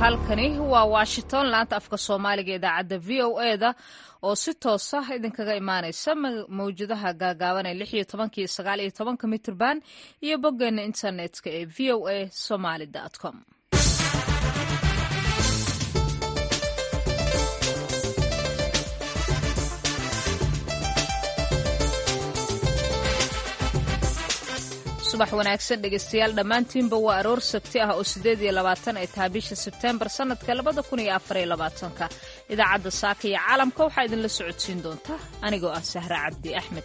halkani waa washington laanta afka soomaaliga idaacadda v o e da oo si toos ah idinkaga imaanaysa mawjadaha gaagaaban ee lix iyo tobankii sagaal iyo tobanka mitrban iyo boggeena internetka ee v o a somaly com subax wanaagsan dhegeystayaal dhammaantiinba waa aroor sabti ah oo siddeed iyo labaatan ay tahay bisha sebteembar sannadka labada kun iyo afar iyo labaatanka idaacadda saaka iyo caalamka waxaa idinla socodsiin doonta anigoo ah sahre cabdi axmed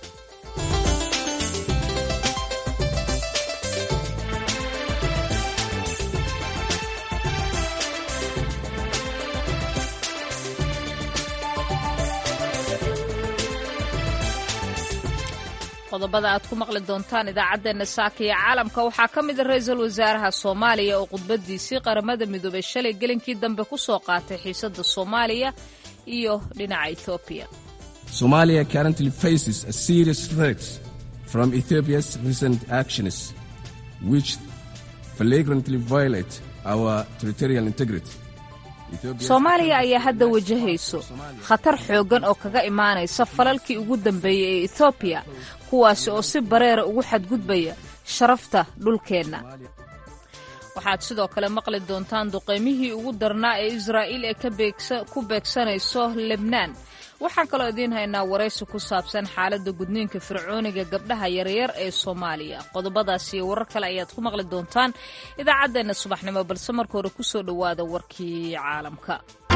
qodobada aad ku maqli doontaan idaacaddeenna saaka iyo caalamka waxaa ka mid a ra-iisul wasaaraha soomaaliya oo khudbadiisii qaramada midoobay shalay gelinkii dambe ku soo qaatay xiisadda soomaaliya iyo dhinaca ethoobiya Somalia currently faces a serious threat from Ethiopia's recent actions, which flagrantly violate our territorial integrity. soomaaliya ayaa hadda wajahayso khatar xooggan oo kaga imaanaysa falalkii ugu dambeeyey ee ethoobiya kuwaasi oo si bareera ugu xadgudbaya sharafta dhulkeenna waxaad sidoo kale maqli doontaan duqaymihii ugu darnaa ee israa'iil ee ku beegsanayso lebnaan waxaan kaloo idiin haynaa waraysi ku saabsan xaaladda gudniinka fircooniga gabdhaha yaryar ee soomaaliya qodobadaas iyo warar kale ayaad ku maqli doontaan idaacaddeenna subaxnimo balse marka hore ku soo dhowaada warkii caalamka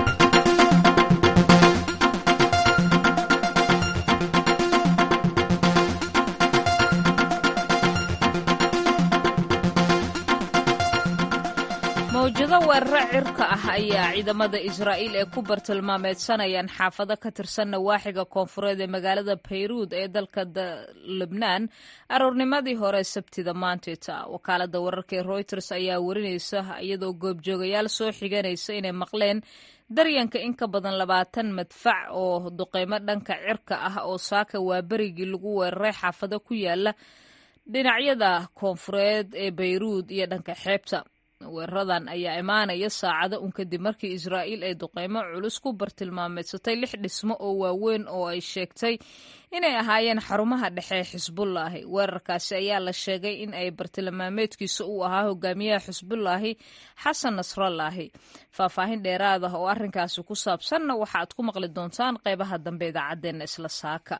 mawjado weeraro cirka ah ayaa ciidamada israa'iil ee ku bartilmaameedsanayaan xaafado ka tirsan nawaaxiga koonfureed ee magaalada bayruud ee dalka lebnaan aroornimadii hore sabtida maantita wakaalada wararka ee royters ayaa warinaysa iyadoo goobjoogayaal soo xiganaysa inay maqleen daryanka in ka badan labaatan madfac oo duqeymo dhanka cirka ah oo saaka waa berigii lagu weeraray xaafado ku yaala dhinacyada koonfureed ee bayruud iyo dhanka xeebta weeraradan ayaa imaanaya saacado un kadib markii israa'iil ay duqeymo culus ku bartilmaameedsatay lix dhismo oo waaweyn oo ay sheegtay inay ahaayeen xarumaha dhexe ee xisbullaahi weerarkaasi ayaa la sheegay in ay bartilmaameedkiisa uu ahaa hogaamiyaha xisbullaahi xasan nasrallaahi faahfaahin dheeraad ah oo arrinkaasi ku saabsanna waxaaad ku maqli doontaan qeybaha dambe idaacaddeenna isla saaka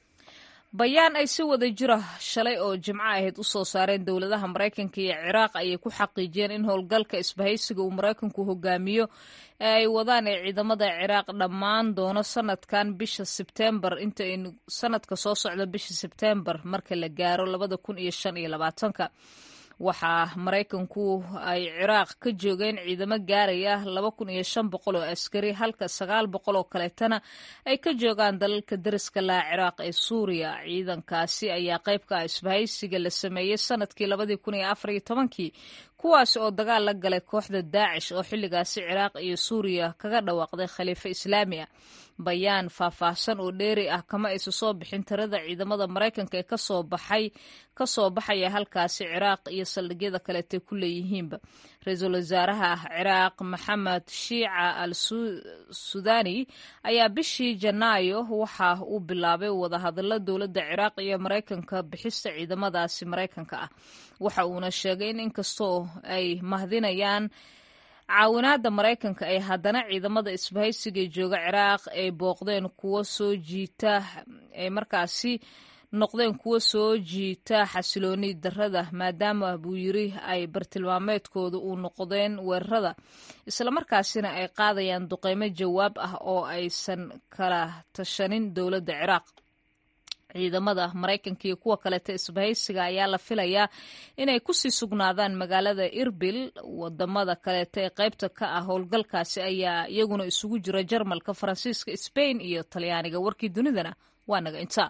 bayaan ay si wada jira shalay oo jimco ahayd u soo saareen dowladaha maraykanka iyo ciraaq ayay ku xaqiijiyeen in howlgalka isbahaysiga uu maraykanku hogaamiyo ee ay wadaan ee ciidamada ciraaq dhammaan doono sanadkan bisha sebteembar inta aynu sanadka soo socda bisha sebteembar marka la gaaro labada kun iyo shan iyo labaatanka waxaa maraykanku ay ciraaq ka joogeen ciidamo gaaraya laba kun iyo shan boqol oo askari halka sagaal boqol oo kaleetana ay ka joogaan dalalka deriska laha ciraaq ee suuriya ciidankaasi ayaa qayb ka ah isbahaysiga la sameeyey sanadkii labadii kun iyo afar iyo tobankii kuwaasi oo dagaal la galay kooxda daacish oo xilligaasi ciraaq iyo suuriya kaga dhawaaqday khaliifo islaami ah bayaan faahfaahsan oo dheeri ah kama aysa soo bixin tirada ciidamada maraykanka ee kasoo baxay kasoo baxaya halkaasi ciraaq iyo saldhigyada kaleetay ku leeyihiinba ra-iisul wasaaraha ciraaq maxamed shiica al sudani ayaa bishii janaayo waxa uu bilaabay wadahadalo dowladda ciraaq iyo maraykanka bixista ciidamadaasi maraykanka ah waxa uuna sheegay in inkastoo ay mahdinayaan caawinaadda maraykanka ay haddana ciidamada isbahaysiga jooga ciraaq ay booqdeen kuwo soo jiita ay markaasi noqdeen kuwo soo jiita xasilooni darada maadaama buu yiri ay bartilmaameedkooda uu noqdeen weerarada islamarkaasina ay qaadayaan duqeymo jawaab ah oo aysan kala tashanin dowladda ciraaq ciidamada maraykanka iyo kuwa kaleeta isbahaysiga ayaa la filayaa inay kusii sugnaadaan magaalada irbil wadamada kaleeta ee qaybta ka ah howlgalkaasi ayaa iyaguna isugu jira jarmalka faransiiska sbain iyo talyaaniga warkii dunidana waa naga intaa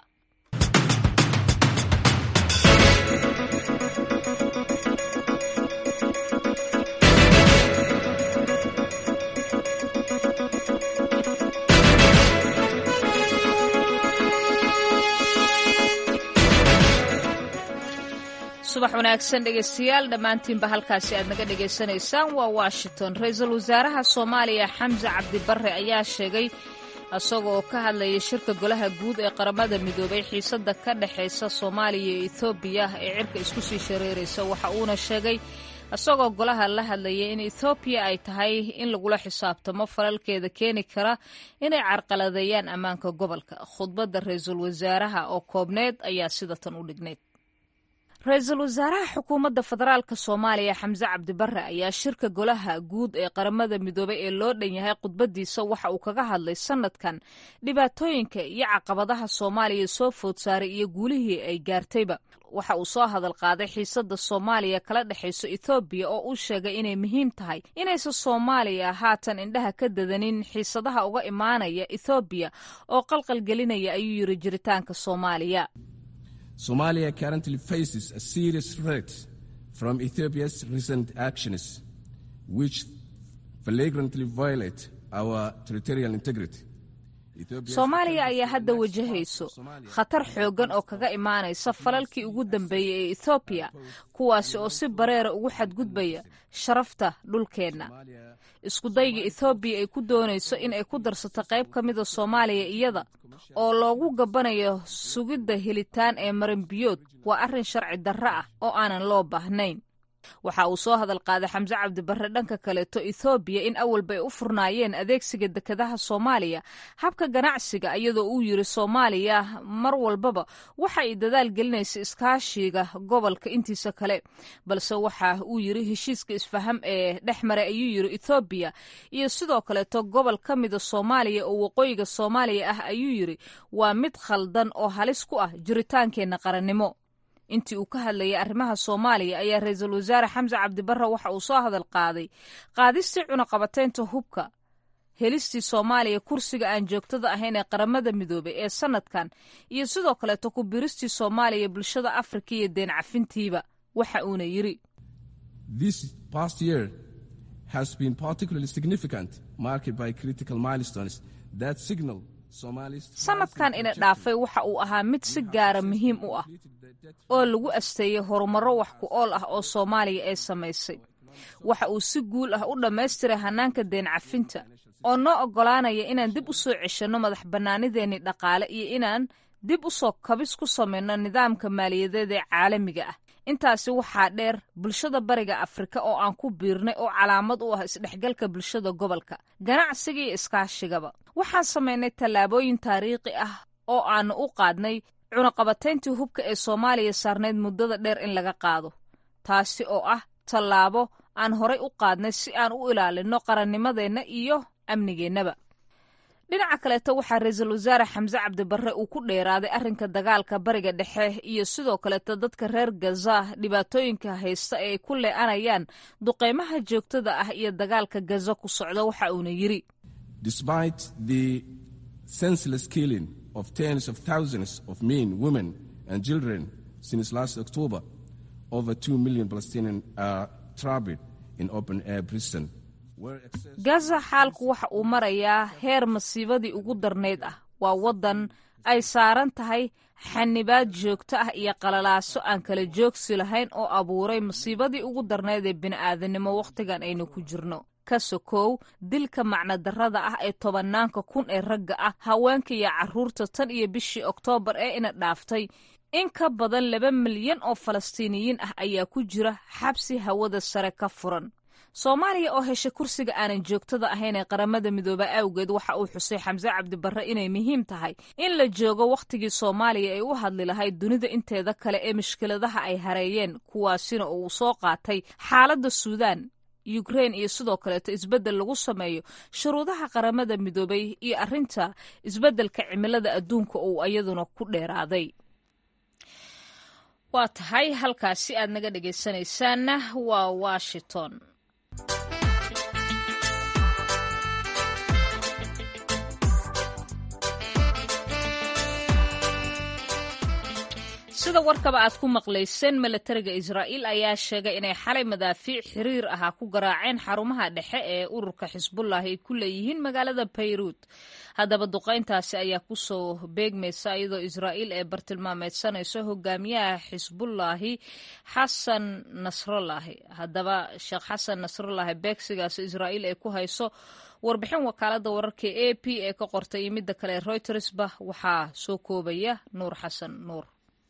subax wanaagsan dhegeystayaal dhammaantiinba halkaasi aad naga dhegaysanaysaan waa washington ra-iisul wasaaraha soomaaliya xamse cabdibare ayaa sheegay isagoo ka hadlayay shirka golaha guud ee qaramada midoobay xiisadda ka dhexaysa soomaaliya iyo ethoobiya ee cirka isku sii shareeraysa waxa uuna sheegay isagoo golaha la hadlayay in ethoobiya ay tahay in lagula xisaabtamo falalkeeda keeni kara inay carqaladeeyaan ammaanka gobolka khudbadda ra-iisul wasaaraha oo koobneed ayaa sidatan u dhignayd ra-iisul wasaaraha xukuumadda federaalk soomaaliya xamse cabdibare ayaa shirka golaha guud ee qaramada midoobay ee loo dhan yahay khudbadiisa waxa uu kaga hadlay sanadkan dhibaatooyinka iyo caqabadaha soomaaliya soo food saaray iyo guulihii ay gaartayba waxa uu soo hadal qaaday xiisadda soomaaliya kala dhexayso ethoobiya oo uu sheegay inay muhiim tahay inaysan soomaaliya haatan indhaha ka dadanin xiisadaha uga imaanaya ethoobiya oo qalqalgelinaya ayuu yiri jiritaanka soomaaliya Somalia currently faces a serious threat from Ethiopia's recent actions, which flagrantly violate our territorial integrity. soomaaliya ayaa hadda wajahayso khatar xooggan oo kaga imaanaysa falalkii ugu dambeeyey ee ethoobiya kuwaasi oo si bareera ugu xadgudbaya sharafta dhulkeenna iskudayga ethoobiya ay ku doonayso in ay ku darsato qayb ka mida soomaaliya iyada oo loogu gabbanayo sugidda helitaan ee maranbiyood waa arrin sharci darro ah oo aanan loo baahnayn waxa uu soo hadal qaaday xamse cabdibare dhanka kaleeto ethoobiya in awalba ay u furnaayeen adeegsiga dekedaha soomaaliya habka ganacsiga iyadoo uu yiri soomaaliya mar walbaba waxa ay dadaal gelinaysa iskaashiga gobolka intiisa kale balse waxa uu yiri heshiiska isfaham ee dhex maray ayuu yiri ethoobiya iyo sidoo kaleeto gobol ka mida soomaaliya oo waqooyiga soomaaliya ah ayuu yiri waa mid khaldan oo halis ku ah jiritaankeenna qarannimo intii uu ka hadlayay arrimaha soomaaliya ayaa ra-iisul wasaare xamse cabdibare waxa uu soo hadal qaaday qaadistii cunaqabateynta hubka helistii soomaaliya kursiga aan joogtada ahayn ee qaramada midoobay ee sanadkan iyo sidoo kaleeto ku biristii soomaaliya bulshada afrika iyo deen cafintiiba waxa uuna yiri This past year has been particularly significant, marked by critical milestones that signal Somalis. sanadkan ina dhaafay waxa uu ahaa mid si gaara muhiim u ah oo lagu asteeyey horumarro wax ku ool ah oo soomaaliya ay samaysay waxa uu si guul ah u dhammaystiray hannaanka deen cafinta oo noo oggolaanaya inaan dib u soo ceshanno madax bannaanideennii dhaqaale iyo inaan dib u soo kabis ku samayno nidaamka maaliyadeed ee caalamiga ah intaasi waxaa dheer bulshada bariga afrika oo aan ku biirnay oo calaamad u ah isdhexgalka bulshada gobolka ganacsiga iyo iskaashigaba waxaan samaynay tallaabooyin taariikhi ah oo aanu u qaadnay cunaqabatayntii hubka ee soomaaliya saarnayd muddada dheer in laga qaado taasi oo ah tallaabo aan horay u qaadnay si aan u ilaalinno qarannimadeenna iyo amnigeennaba dhinaca kaleeto waxaa ra-iisul wasaare xamse cabdibare uu ku dheeraaday arrinka dagaalka bariga dhexe iyo sidoo kaleeto dadka reer gaza dhibaatooyinka haysta ee ay ku lee'anayaan duqeymaha joogtada ah iyo dagaalka gaza ku socda waxa uuna yiri Despite the senseless killing of tens of thousands of men, women, and children since last October, over 2 million Palestinians are trapped in open air prison. where access- gaza xaalku waxa uu marayaa heer masiibadii ugu darnayd ah waa waddan ay saaran tahay xanibaad joogto ah iyo qalalaaso aan kala joogsi lahayn oo abuuray masiibadii ugu darnayd ee bini'aadanimo wakhtigan aynu ku jirno ka sokow dilka macnodarrada ah ee tobannaanka kun ee ragga ah haweenka iyo carruurta tan iyo bishii oktoobar ee ina dhaaftay in ka badan laba milyan oo falastiiniyiin ah ayaa ku jira xabsi hawada sare ka furan soomaaliya oo heshay kursiga aanan joogtada ahayn ee qaramada midooba awgeed waxa uu xusay xamse cabdibare inay muhiim tahay in la joogo wakhtigii soomaaliya ay u hadli lahayd dunida inteeda kale ee mushkiladaha ay hareeyeen kuwaasina oo uu soo qaatay xaaladda suudaan ukrein iyo sidoo kaleeto isbeddel lagu sameeyo shuruudaha qaramada midoobay iyo arrinta isbeddelka cimilada adduunka uu iyaduna ku dheeraaday waa tahay halkaasi aad naga dhegaysanaysaanna waa washington sida warkaba aad ku maqlayseen milatariga israa'iil ayaa sheegay inay xalay madaafiic xiriir ahaa ku garaaceen xarumaha dhexe ee ururka xisbullah ay ku leeyihiin magaalada bayruud haddaba duqayntaasi ayaa kusoo beegmaysa iyadoo israa'iil ee bartilmaameedsanayso hogaamiyaha xisbullaahi xasan nasrallaahi haddaba sheekh xasan nasrallaahi beegsigaas israa'iil ay ku hayso warbixin wakaalada wararka a p ee ka qortay iyo midda kale reutersba waxaa soo koobaya nuur xasan nuur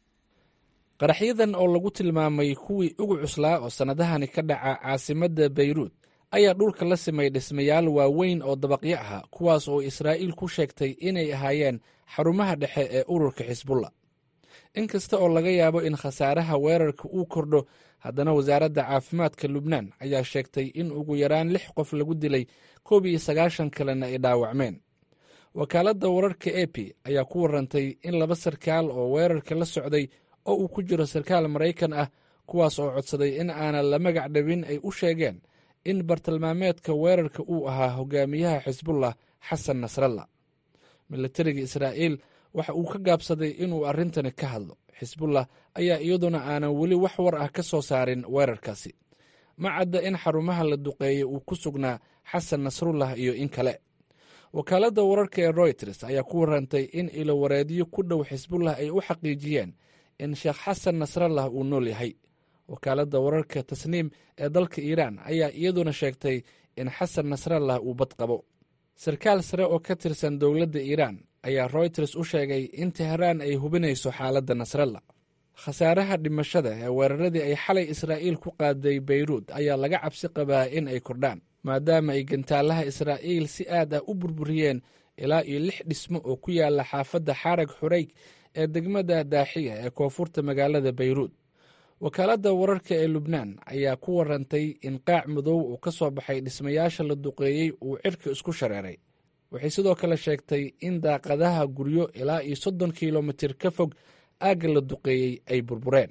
qaraxyadan oo lagu tilmaamay kuwii ugu cuslaa oo sannadahani ka dhaca caasimadda bayruud ayaa dhulka la simay dhismayaal waaweyn oo dabaqyo ah kuwaas oo israa'iil ku sheegtay inay ahaayeen xarumaha dhexe ee ururka xisbulla in kasta oo laga yaabo in khasaaraha weerarka uu kordho haddana wasaaradda caafimaadka lubnaan ayaa sheegtay in ugu yaraan lix qof lagu dilay koob iyo sagaashan kalena ay dhaawacmeen wakaaladda wararka e p ayaa ku warantay in laba sarkaal oo weerarka la socday oo uu ku jiro sarkaal maraykan ah kuwaas oo codsaday in aanan la magac dhabin ay u sheegeen in bartilmaameedka weerarka uu ahaa hogaamiyaha xisbullah xasan nasralla milatariga israa'iil waxa uu ka gaabsaday inuu arrintani ka hadlo xisbullah ayaa iyaduna aanan weli wax war ah ka soo saarin weerarkaasi ma cadda in xarumaha la duqeeyey uu ku sugnaa xasan nasrullah iyo in kale wakaaladda wararka ee royters ayaa ku warantay in ilowareedyo ku dhow xisbullah ay u xaqiijiyeen in sheekh xasan nasrallah uu nool yahay wakaaladda wararka tasniim ee dalka iiraan ayaa iyaduna sheegtay in xasan nasrallah uu bad qabo sarkaal sare oo ka tirsan dowladda iiraan ayaa royters u sheegay in teheraan ay hubinayso xaaladda nasrallah khasaaraha dhimashada ee weeraradii ay xalay israa'iil ku qaaday bayruud ayaa laga cabsi qabaa in ay kordhaan maadaama ay gantaalaha israa'iil si aad ah u burburiyeen ilaa iyo lix dhismo oo ku yaala xaafadda xarag xurayg ee degmada daaxiya ee koonfurta magaalada bayruud wakaaladda wararka ee lubnaan ayaa ku warantay in qaac madow uu ka soo baxay dhismayaasha la duqeeyey uu cirka isku shareeray waxay sidoo kale sheegtay in daaqadaha guryo ilaa iyo soddon kilomitir ka fog aagga la duqeeyey ay burbureen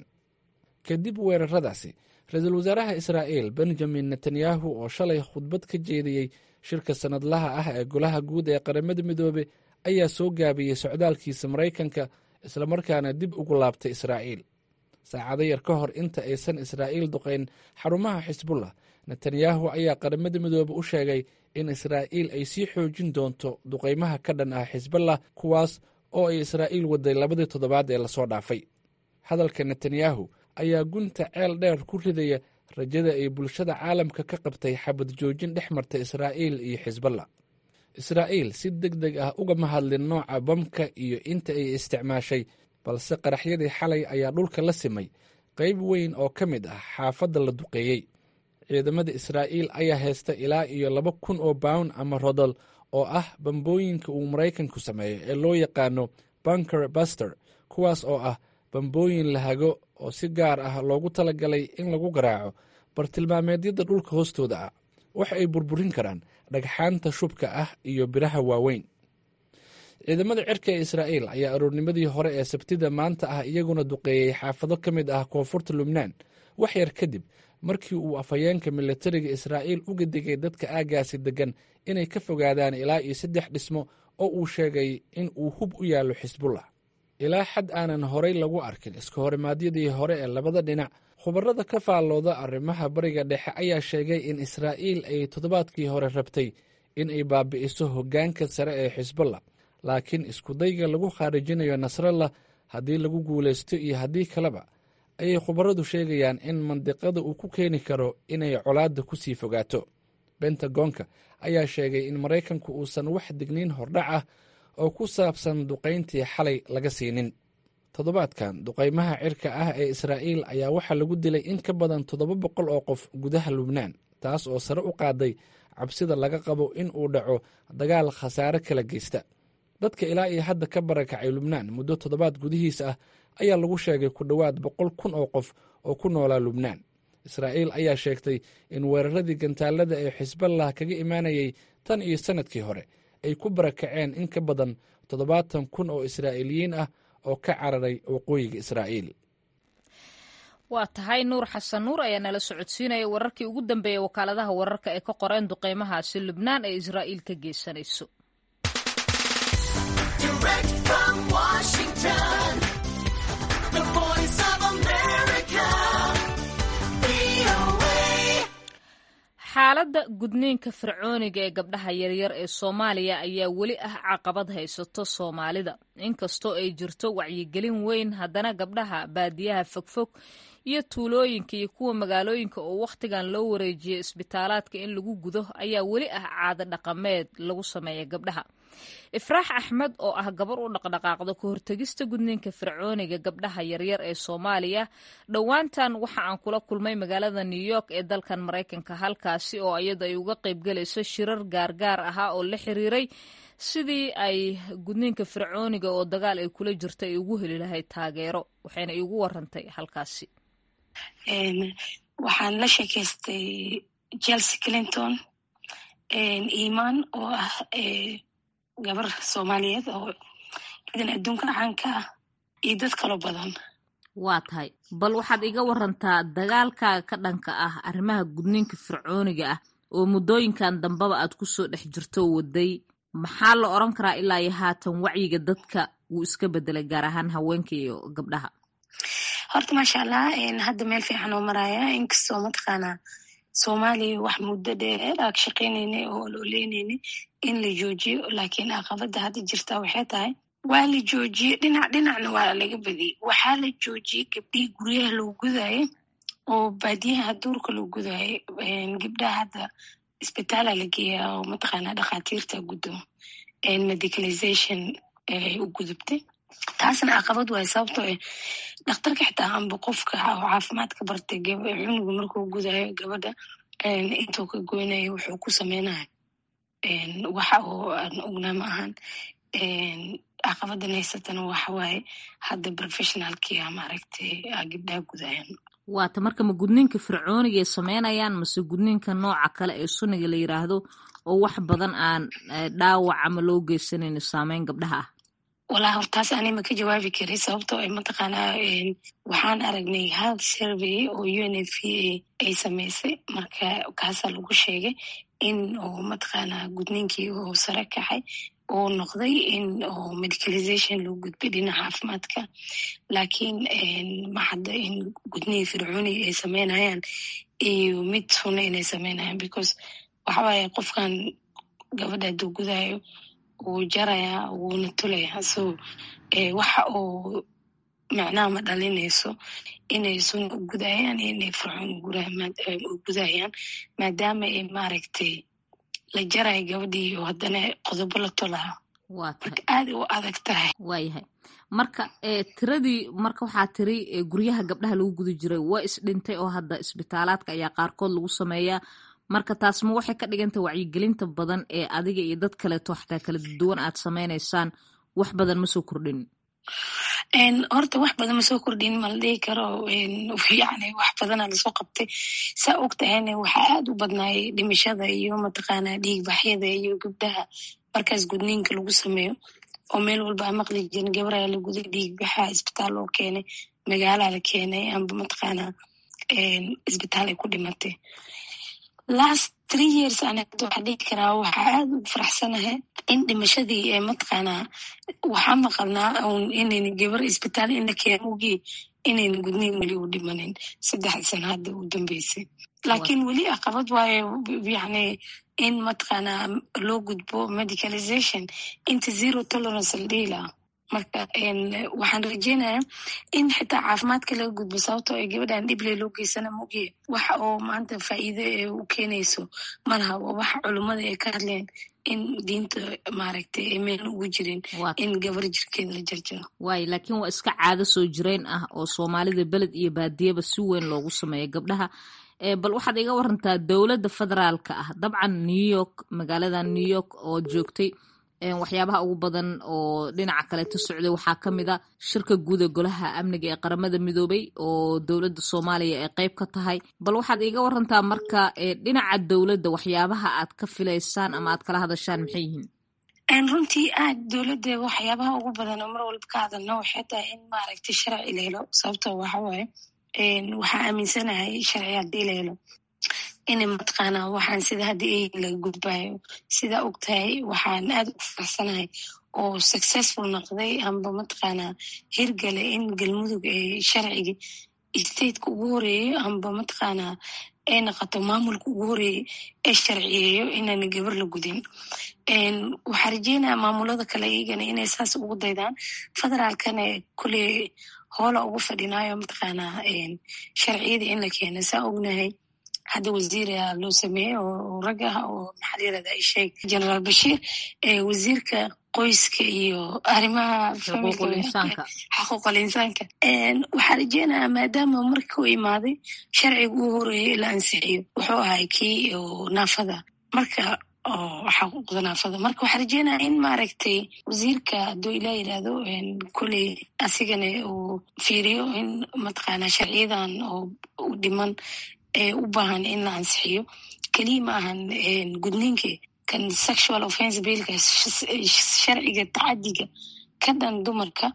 kadib weeraradaasi ra-iisul wasaaraha israa'iil benjamin netanyahu oo shalay khudbad ka jeediyey shirka sannadlaha ah ee golaha guud ee qaramada midoobe ayaa soo gaabiyey socdaalkiisa maraykanka islamarkaana dib ugu laabtay israa'iil saacado yar ka hor inta aysan israa'iil duqayn xarumaha xisbullah netanyahu ayaa qaramada midoobe u sheegay in israa'iil ay sii xoojin doonto duqaymaha ka dhan ah xisballah kuwaas oo ay israa'iil waday labadii toddobaad ee lasoo dhaafay hadalka netanyahu ayaa gunta ceel dheer ku ridaya rajada ay bulshada caalamka ka qabtay xabad joojin dhex marta israa'iil iyo xisballah israa'iil si deg deg ah ugama hadlin nooca bamka iyo inta ay isticmaashay balse qaraxyadii xalay ayaa dhulka la simay qayb weyn oo ka mid ah xaafadda la duqeeyey ciidamada israa'iil ayaa haysta ilaa iyo laba kun oo bawn ama rodol oo ah bambooyinka uu maraykanku sameeyo ee loo yaqaano bunker buster kuwaas oo ah bambooyin la hago oo si gaar ah loogu talagalay in lagu garaaco bartilmaameedyada dhulka hoostooda ah wax ay burburin karaan dhagxaanta shubka ah iyo biraha waaweyn ciidamada cirka ee israa'iil ayaa aroornimadii hore ee sabtida maanta ah iyaguna duqeeyey xaafado ka mid ah koonfurta lubnaan wax yar kadib markii uu afhayeenka militariga israa'iil uga digay dadka aaggaasi deggan inay ka fogaadaan ilaa iyo saddex dhismo oo uu sheegay in uu hub u yaallo xisbullah ilaa xad aanan horay lagu arkin iska horimaadyadii hore ee labada dhinac khubarada ka faallooda arrimaha bariga dhexe ayaa sheegay in israa'iil ay toddobaadkii hore rabtay in ay baabi'iso hoggaanka sare ee xisbullah laakiin iskudayga lagu khaarijinayo nasrallah haddii lagu guulaysto iyo haddii kaleba ayay khubaradu sheegayaan in mandiqada uu ku keeni karo inay colaadda ku sii fogaato bentagonka ayaa sheegay in maraykanku uusan wax digniin hordhac ah oo ku saabsan duqayntii xalay laga siinin toddobaadkan duqaymaha cirka ah ee israa'iil ayaa waxaa lagu dilay in ka badan toddoba boqol oo qof gudaha lubnaan taas oo sare u qaaday cabsida laga qabo in uu dhaco dagaal khasaare kala geysta dadka ilaa iyo hadda ka barakacay lubnaan muddo toddobaad gudihiis ah ayaa lagu sheegay ku dhowaad boqol kun oo qof oo ku noolaa lubnaan israa'iil ayaa sheegtay in weeraradii gantaalada ee xisballah kaga imaanayay tan iyo sannadkii hore ay ku barakaceen in ka badan toddobaatan kun oo israa'iiliyiin ah oo ka cararay waqooyiga israa'iil waa tahay nuur xasan nuur ayaa nala socodsiinaya wararkii ugu dambeeyey wakaaladaha wararka ee ka qoreen duqeymahaasi lubnaan ee israa'iil ka geysanayso Direct from Washington, the voice xaaladda gudniinka fircooniga ee gabdhaha yaryar ee soomaaliya ayaa weli ah caqabad haysato soomaalida inkastoo ay jirto wacyigelin weyn haddana gabdhaha baadiyaha fogfog iyo tuulooyinka iyo kuwa magaalooyinka oo wakhtigan loo wareejiyay isbitaalaadka in lagu gudo ayaa weli ah caado dhaqameed lagu sameeya gabdhaha ifraax axmed oo ah gabar u dhaqdhaqaaqda ka hortegista gudniinka fircooniga gabdhaha yaryar ee soomaaliya dhowaantan waxa aan kula kulmay magaalada new york ee dalkan maraykanka halkaasi oo iyada ay uga qaybgalayso shirar gaargaar ahaa oo la xiriiray sidii ay gudniinka fircooniga oo dagaal ay kula jirto ay ugu heli lahayd taageero waxayna iigu warantay halkaasi waxaan la sheekaystay chelsea clinton iman oo ah gabar soomaaliyeed oo ciidan adduunka caanka ah iyo dad kaloo badan waa tahay bal waxaad iga warantaa dagaalkaaga ka dhanka ah arrimaha gudniinka fircooniga ah oo muddooyinkan dambeba aad ku soo dhex jirto waday maxaa la odran karaa ilaa iyo haatan wacyiga dadka wuu iska bedelay gaar ahaan haweenka iyo gabdhaha horta maasha allah hadda meel fiican oo maraya inkastoo mataqaanaa soomaaliya wax muddo dheer ag shaqaynayna oo looleynayna in la joojiyo laakiin caqabada hadda jirta waxay tahay waa la joojiyey dhinac dhinacna waa laga badiyey waxaa la joojiyey gabdhihii guryaha loo gudaayo oo baadiyaha duurka loo gudaayo gabdhaha hadda isbitaala la geeyaa oo mataqaanaa dhakhaatiirta guddo medicalization ay u gudubtay taasna caqabad waay sababtoo eh dhakhtarka xitaa amba qofka oo caafimaadka bartay cunuga markuu gudaayo gabadha intuu ka goynayo wuxuu ku sameynaya waxa oo aan ognaa ma ahan caqabadan haysatana waxa waaye hadda professionalkia maaragtay gabdhaha gudaayan waata marka ma gudniinka fircooniga ay sameynayaan mase gudniinka nooca kale ee suniga la yiraahdo oo wax badan aan dhaawac ama loo geysanayno saameyn gabdhaha ah walaa hortaas ani ma ka jawaabi kari sababtoo ay mataqaanaa waxaan aragnay health survey oo u n f a ay samaysay marka kaasaa lagu sheegay in oo mataqaanaa gudniinkii oo sare kacay oo noqday in oo medicalization loo gudbay dhinaca caafimaadka laakiin maxadda in gudnihii fircooniga ay sameynayaan iyo mid sunna inay sameynayaan because waxa waaye qofkan gabadha hadduu gudaayo wuu jarayaa wuuna tulayaa so waxa uu macnaha ma dhalinayso inay sunna u gudayaan iyo inay fircoon u gudayaan maadaama ay maaragtay la jarayo gabadhii oo haddana qodobo la tolaa marka aad u adag tahay waayahay marka tiradii marka waxaa tiri guryaha gabdhaha lagu guda jiray waa isdhintay oo hadda isbitaalaadka ayaa qaarkood lagu sameeyaa marka taas ma waxay ka dhigantay wacyigelinta badan ee adiga iyo dad kaleeto xataa kala duwan aad sameynaysaan wax badan ma soo kordhin horta wax badan ma soo kordhin mala dhihi karo yani wax badana lasoo qabtay saa og tahayna waxaa aad u badnaayay dhimashada iyo mataqaanaa dhiigbaxyada iyo gabdhaha markaas gudniinka lagu sameeyo oo meel walba a maqli jirin gabaraa la guday dhiigbaxa isbitaal loo keenay magaalaa la keenay amba mataqaanaa isbitaal ay ku dhimatay last three years ana waxaa dhihi karaa waxaa aad ugu faraxsanahay in dhimashadii ee mataqaanaa waxaa maqalnaa un inayna gabar isbitaal in la keeno ogii inayna gudniin weli u dhimanin saddexda sana hadda u dambeysay laakiin weli caqabad waayo yani in mataqaanaa loo gudbo medicalization inta zero tolerance la dhihi lahaa marka waxaan rajeynayaa in xitaa caafimaadka laga gudbo sababtoo ay gabadhan dhible loo geysana mogiye waxa oo maanta faa'iide ee u keenayso malaha waa waxa culummada ay ka hadleen in diinta maaragtay ay meel ugu jirin in gabar jirkeeda la jarjaro waayo laakiin waa iska caado soo jireen ah oo soomaalida beled iyo baadiyaba si weyn loogu sameeya gabdhaha bal waxaad iga warantaa dowladda federaalka ah dabcan new york magaalada new york oo joogtay waxyaabaha ugu badan oo dhinaca kaleeto socday waxaa ka mid a shirka guud ee golaha amniga ee qaramada midoobay oo dowladda soomaaliya ay qeyb ka tahay bal waxaad iiga warantaa marka dhinaca dowladda waxyaabaha aad ka filaysaan ama aad kala hadashaan maxay yihiin runtii aad dowladda waxyaabaha ugu badan oo mar walba ka hadalna waxay tahay in maaragtay sharci la helo sababtoo waxa waaye waxaa aaminsanahay sharci haddii la helo inay mataqaanaa waxaan sida hadda ey laga gudbaayo sidaa og tahay waxaan aad ugu faraxsanahay oo successful noqday amba mataqaanaa hirgale in galmudug ee sharcigi stateka ugu horeeyo amba mataqaanaa ay noqoto maamulka ugu horeeyey ee sharciyeeyo inaana gabar la gudin waxaa rajeynaya maamulada kale iyagana inay saas ugu daydaan federaalkana kuley hoola ugu fadhinaayo mataqaanaa sharciyada in la keena saa ognahay hadda wasiira loo sameeyey oo rag ah oo maxaa layirahda sheeg generaal bashiir wasiirka qoyska iyo arrimaha xaquuqal insaanka waxaa rajeynayaa maadaama marka u imaaday sharciga uu horeeyey la ansixiyo wuxuu ahay kii naafada marka xaquuqda naafada marka waxaa rajeynaya in maaragtay wasiirka hadduu ilaa yidhaahdo koley asigana uu fiiriyo in mataqaanaa sharciyadan oo u dhiman ee u baahan in la ansixiyo keliya ma ahan gudniinka kan sexual offense billka sharciga tacadiga ka dhan dumarka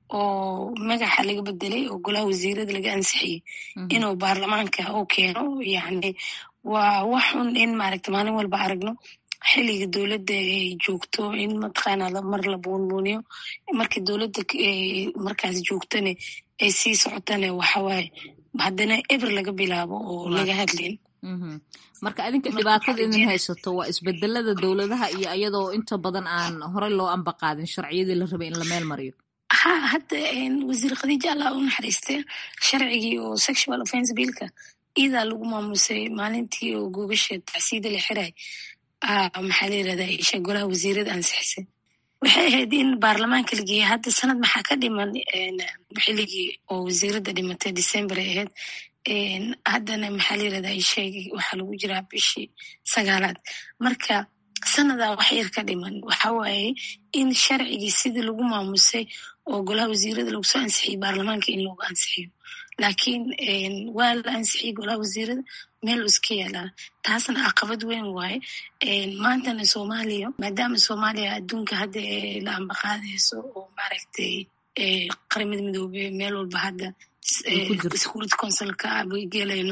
oo magaxa laga bedelay oo golaha wasiirada laga ansixiyey inuu baarlamaanka u keeno yani waa wax xun in maaragta maalin walba aragno xiliga dowladda ay joogto in mataqaana mar la buunbuuniyo markii dowladda markaas joogtane ay sii socotane waxawaaye haddana eber laga bilaabo oo laga hadlin marka adinka dhibaatada idin haysato waa isbedelada dowladaha iyo iyadoo inta badan aan horey loo ambaqaadin sharciyadii la rabay in la meel mariyo ha hadda wasiir khadiija allah u naxariiste sharcigii oo sexual offense billka iidaa lagu maamusay maalintii oo googasha tacsiida la xiray maxaa la yirahdaa isha golaha wasiirada ansixisay waxay ahayd in baarlamaanka la geeyey hadda sanad maxaa ka dhiman xiligii oo wasiirada dhimatay december ay ahayd haddana maxaa la yirahdaa isheeg waxaa lagu jiraa bishii sagaalaad marka sanadaa wax yar ka dhiman waxa waaye in sharcigii sidii lagu maamusay oo golaha wasiirada lagu soo ansixiyey baarlamaanka in loogu ansixiyo laakiin waa la ansixiyey golaha wasiirada meel iska yaalaa taasna caqabad weyn waaye maantana soomaaliya maadaama soomaaliya adduunka hadda la ambaqaadayso oo maaragtay qaramada midoobe meel walba hadda security councilka bay gelayno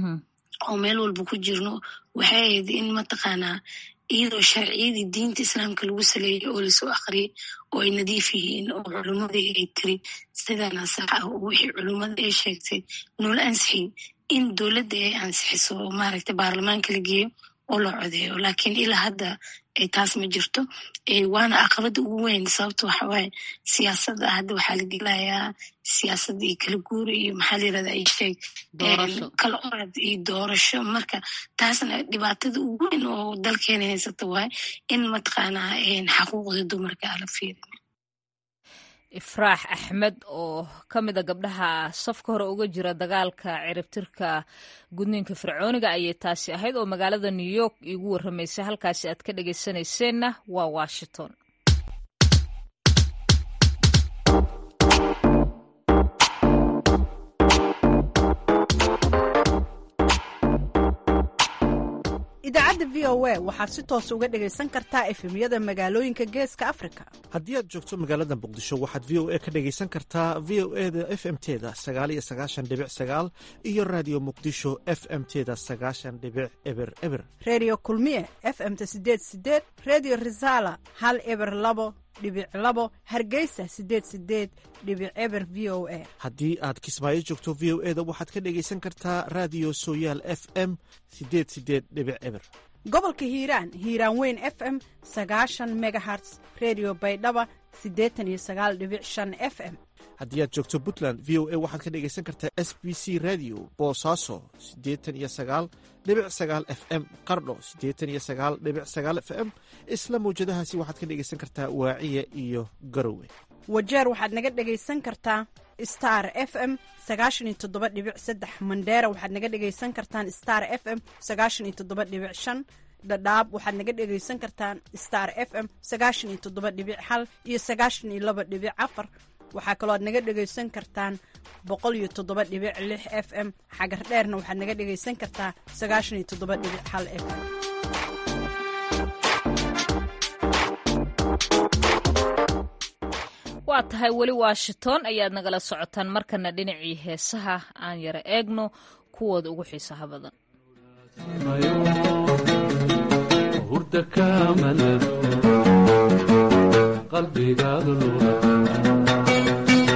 oo meel walba ku jirno waxay ahayd in mataqaanaa iyadoo sharciyadii diinta islaamka lagu saleeyay oo lasoo akhriyay oo ay nadiif yihiin oo culummadii ay tiri sidana sax ah oo wixii culummada ay sheegtay noola ansixin in dowladda ay ansixiso oo maaragtay baarlamaanka la geeyo oo la codeeyo laakiin ilaa hadda taas ma jirto waana caqabada ugu weyn sababta waxa waaye siyaasadda hadda waxaa la gelayaa siyaasadda iyo kala guura iyo maxaa la yirahdaa isheeg kala orad iyo doorasho marka taasna dhibaatada ugu weyn oo dalkeena haysata waaye in mataqaanaa xaquuqda dumarka ala fiirin ifraax axmed oo ka mid a gabdhaha safka hore uga jira dagaalka ciribtirka gudniinka fircooniga ayay taasi ahayd oo magaalada new york iigu warramaysay halkaasi aad ka dhegaysanayseena waa washington idaacadda v o a waxaad si toos uga dhegaysan kartaa efemyada magaalooyinka geeska afrika haddii aad joogto magaalada muqdisho waxaad v o a ka dhegaysan kartaa v o e da f m teda sagaal iyo sagaashan dhibic sagaal iyo raadiyo muqdisho f m teda sagaashan dhibic eber eber redio kulmiye f m-ta sideed sideed redio resala hal eber labo dhibic labo hargeysa sideed sideed dhibic eber v o a haddii aad kismaayo joogto v o e da waxaad ka dhegaysan kartaa raadiyo sooyaal f m sideed sideed dhibic eber gobolka hiiraan hiiraan weyn f m sagaashan megaherts redio baydhaba siddeetan iyo sagaal dhibic shan f m haddii aad joogto puntland v o a waxaad ka dhegaysan kartaa s b c radio boosaaso siddeetan iyo sagaal dhibic sagaal f m qardho siddeetan iyo sagaal dhibic sagaal f m isla mawjadahaasi waxaad ka dhegaysan kartaa waaciya iyo garowe wajeer waxaad naga dhegaysan kartaa star f m sagaashan iyo toddoba dhibic saddex mandheera waxaad naga dhegaysan kartaan star f m sagaashan iyo toddoba dhibic shan dhadhaab waxaad naga dhegaysan kartaan star f m sagaashan iyo toddoba dhibic hal iyo sagaashan iyo laba dhibic afar waxaa kaloo aad naga dhegaysan kartaan boqol iyo toddoba dhibic lix f m xagar dheerna waxaad naga dhegaysan kartaa sagaashan iyo toddoba dhibic hal f m waa tahay weli washington ayaad nagala socotaan markana dhinacii heesaha aan yara eegno kuwooda ugu xiisaha badan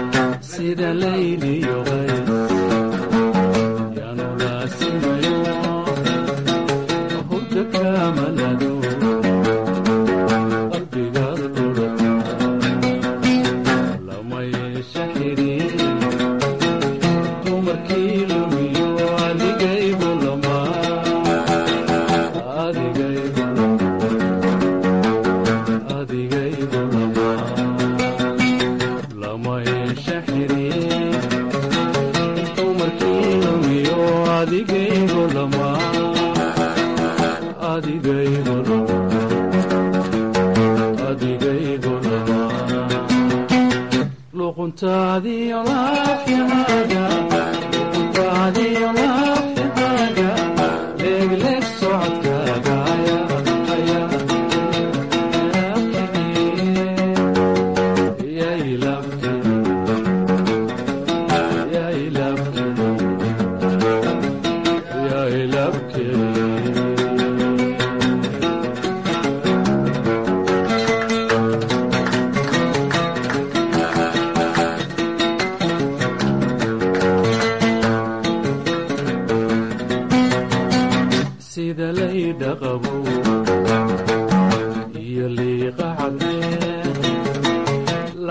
sida layliyo qays yaanu laasimayo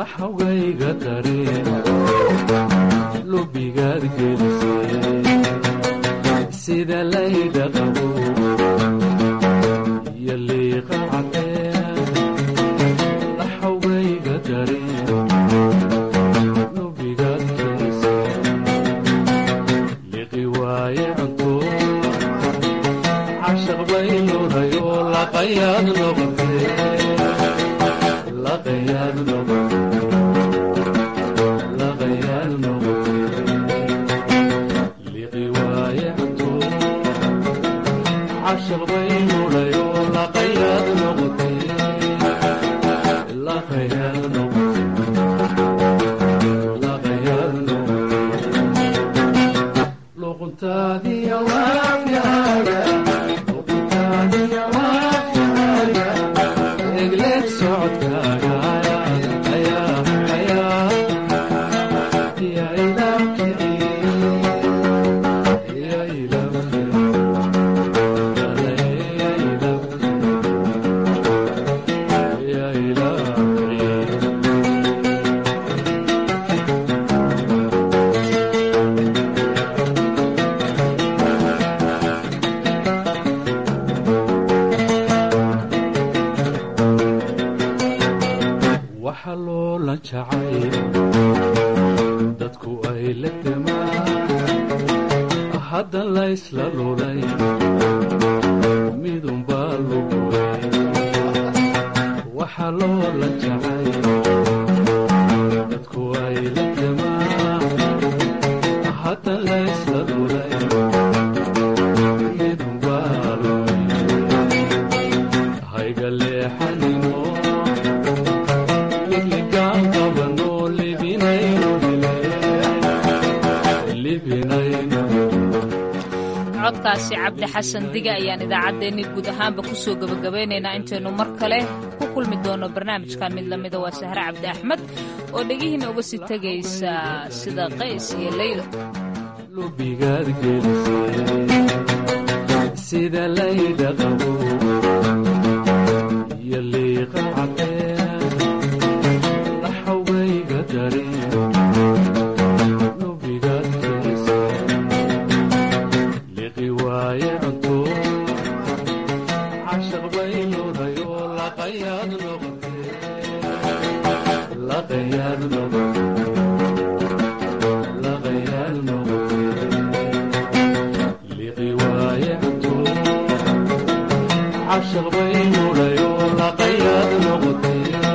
laxawgayga dareen lubigaad gelisay sida layda qabo iyo liiqa cadeen laxawgayga dareen lubigaad gelisay liqi waaye cunto cashaq bay nuurayo laqayaad noqotee laqayaad noqotee laqayaad noqotee liqi waaye cunto cashaq bay nuurayo laqayaad noqotee laqayaad noqotee laqayaad noqotee luquntaadiya waafyaaga luquntaadiya waafyaaga egleeg socodkaaga ayaa ayaa yaa ilaabkii yaa ilaabkii yaa ilaabkii yaa ilaabkii waxa loola jacay dadku ay la demaan hadda laysla lulay midunbaa lugulay waxa loola jacay dadku ay la demaan hadda laysla lulay midunbaa lugay hayga leexanimo ligligaan qabano libinayno libinayno codkaasi cabdi xasan diga ayaan idaacaddeenni guud ahaanba ku soo gebagabaynaynaa intaynu mar kale ku kulmi doono barnaamijkan mid lamida waa sahre cabdi axmed oo dhegihiina uga sii tegaysa sida qays iyo leylo lubigaad gelisay sida layda qabo iyo liiqa cadeen laxawgayga dareen lubigaad gelisay liqi waaye cunto cashaq bay nuurayo laqayaad noqotee laqayaad noqotee laqayaad noqotee liqi waaye cunto cashaq bay nuurayo laqayaad noqotee